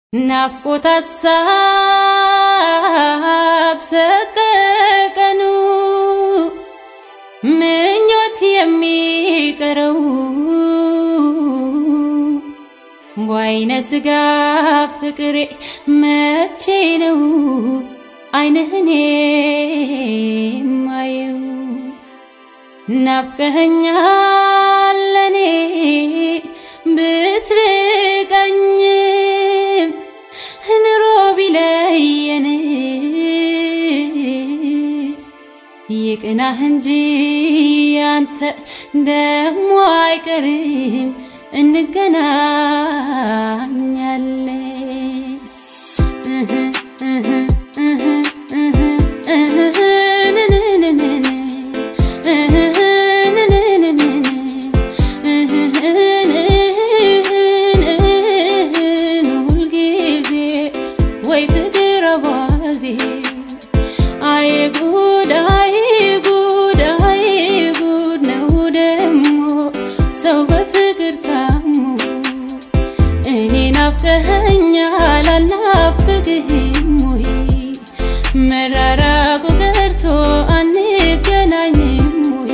ናፍቆት ሀሳብ ሰቀቀኑ ምኞት የሚቀረው በአይነ ስጋ ፍቅሬ መቼ ነው አይንህን የማየው? ናፍቀኸኛል ለኔ ብትርቀኝም ኑሮ ቢለየን ይቅናህ እንጂ አንተ ደሞ አይቀርም እንገናኛለን። ሁልጊዜ ወይ ፍቅር አባዜ አይ ጉድ አይ ጉድ አይ ጉድ ነው ደሞ ሰው በፍቅር ታሞ እኔ ናፍቀኸኛል አልናፍቅህም ወይ መራራቁ ቀርቶ አንገናኝም ወይ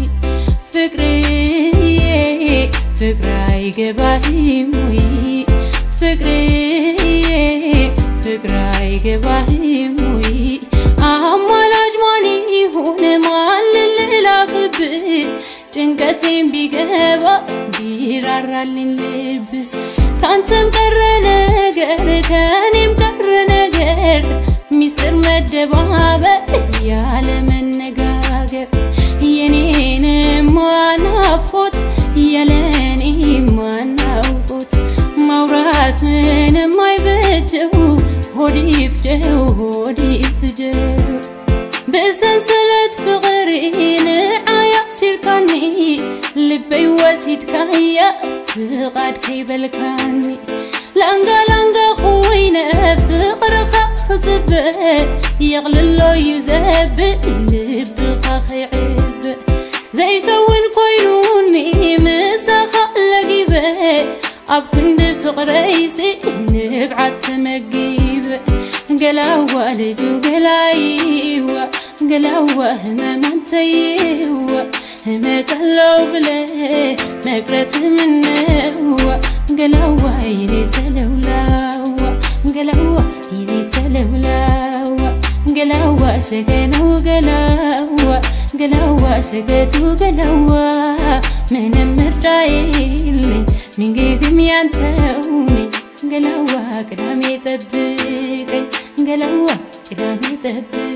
ፍቅርዬ ፍቅር አይገባህም ወይ ፍቅርዬ ፍቅር አይገባህም ወይ አማላጅ ማን ይሁን ማን ልላክብህ ጭንቀቴን ቢገባ ቢራራልኝ ልብ ካንተም ቀረ ነገር ከኔም ቀረ ነገር ሚስጥር መደባበር ያለ መነጋገር የኔንም ናፍቆት ያለኔ ማናውቆት ማውራት ምንም አይበጀው ሆድ ይፍጀው ሆድ ይፍጀው ብሰንሰለት ፍቅሪን ዓያት ሲርካኒ ልበይ ወሲድካያ ፍቓድ ከይበልካኒ ላንጋ ላንጋ ኮይነ ፍቅርኻ ክፅብእ የቕልሎ እዩ ዘብእ ልብኻ ከይዕብእ ዘይከውን ኮይኑኒ ምሳኻ ለጊበ ኣብ ክንዲ ፍቕረይሲ ንብዓት ተመጊበ ገላዋ ልጁ ገላይዋ ገላዋ ህመማንተይዋ ህመቀለው ብለ መቅረት ምነዋ ገላዋ ይኔ ሰለውላዋ ገላዋ ይኔ ሰለውላዋ ገላዋ ሸገነው ገላዋ ገላዋ ሸገቱ ገላዋ ምንም ምርጫ የለኝ ምንጊዜም ያንተውኔ ገላዋ ቅዳሜ ጠብቀኝ ገላዋ ቅዳሜ ጠብቀኝ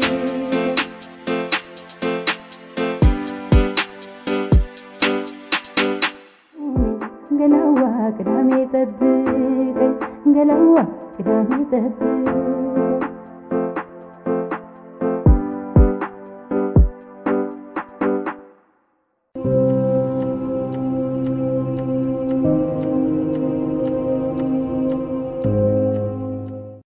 ገላዋ ቅዳሜ ጠብቀኝ ገላዋ ቅዳሜ ጠብቀኝ